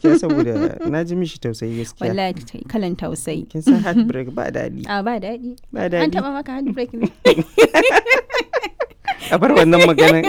gaskiya saboda na ji mishi tausayi gaskiya wallahi ta- kalan tausayi kin san heartbreak ba daɗi a ba daɗi ba an daɗi taɓa maka handbrake ne a bar wannan maganan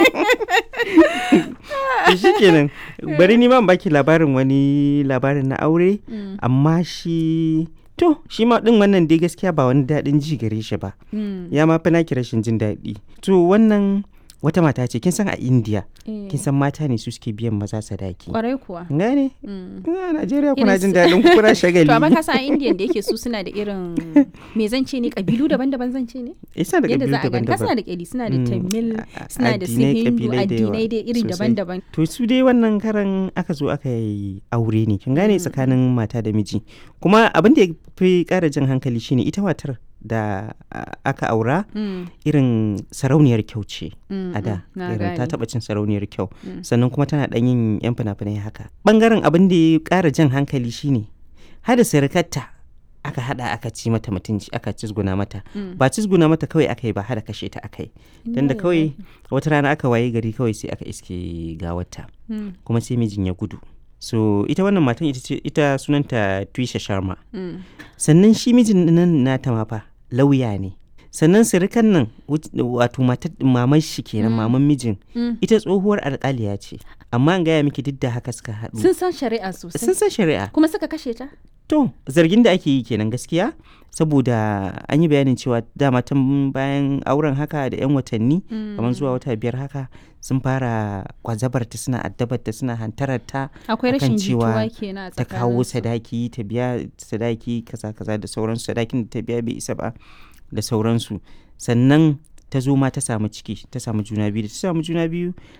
to shikenan bari ni ma in baki labarin wani labarin na aure Mm, amma shi to shi ma din wannan dai gaskiya ba wani daɗin ji gare shi ba mm, ya ma fi naki rashin jin daɗi to wannan wata mata ce kin san a india eh, kin san mata ne su suke biyan maza sadaki kwarai kuwa gane Mm. a najeriya kuna Irin jin su- daɗin ku kuna shagali to amma ka san a indian da yake su suna da irin me zan ce ne kabilu daban-daban zan ce ne isa da yadda kabilu za a gani ka suna daban-daban da kyali suna da Mm, tamil a- a- suna da su addinai, hindu kabilai da yawa addinai dai iri sosai. daban-daban to su dai wannan karan aka zo aka yi aure ne kin gane tsakanin mata da miji kuma abin da ya fi ƙara jan hankali shine ita matar da a- aka aura Mm, irin sarauniyar kyau ce mm, a da mm, na irin ta gane. taɓa cin sarauniyar kyau Mm. sannan kuma tana ɗan yin yan fina-finai haka ɓangaren abin da ya ƙara jan hankali shine hada sirikarta aka hada aka ci mata mutunci aka cizguna mata Mm. ba cizguna mata kawai aka yi ba hada kashe ta aka yi dan da Inna kawai lillahi. wata rana aka waye gari kawai sai aka iske gawarta Mm, kuma sai mijin ya gudu so ita wannan matan ita ce ita sunanta Twisha Sharma mm, sannan shi mijin nan nata ma fa lauya ne sannan sirikan nan wut- wato matar maman shi kenan Mm. maman mijin mm. ita tsohuwar alƙaliya ce amma an gaya miki duk da haka suka haɗu sun san shari'a sosai sun san shari'a kuma suka kashe ta to zargin da ake yi kenan gaskiya saboda an yi bayanin cewa dama tun bayan auren haka da 'yan watanni kamar zuwa wata biyar haka sun fara kwazabarta suna addabarta suna hantararta akwai akan rashin cewa jituwa kenan a ta kawo tsakaninsu. sadaki ta biya sadaki kaza kaza da sauransu sadakin da ta biya bai isa ba da sauransu sannan ta zo ma ta samu ciki ta samu juna biyu da ta samu juna biyu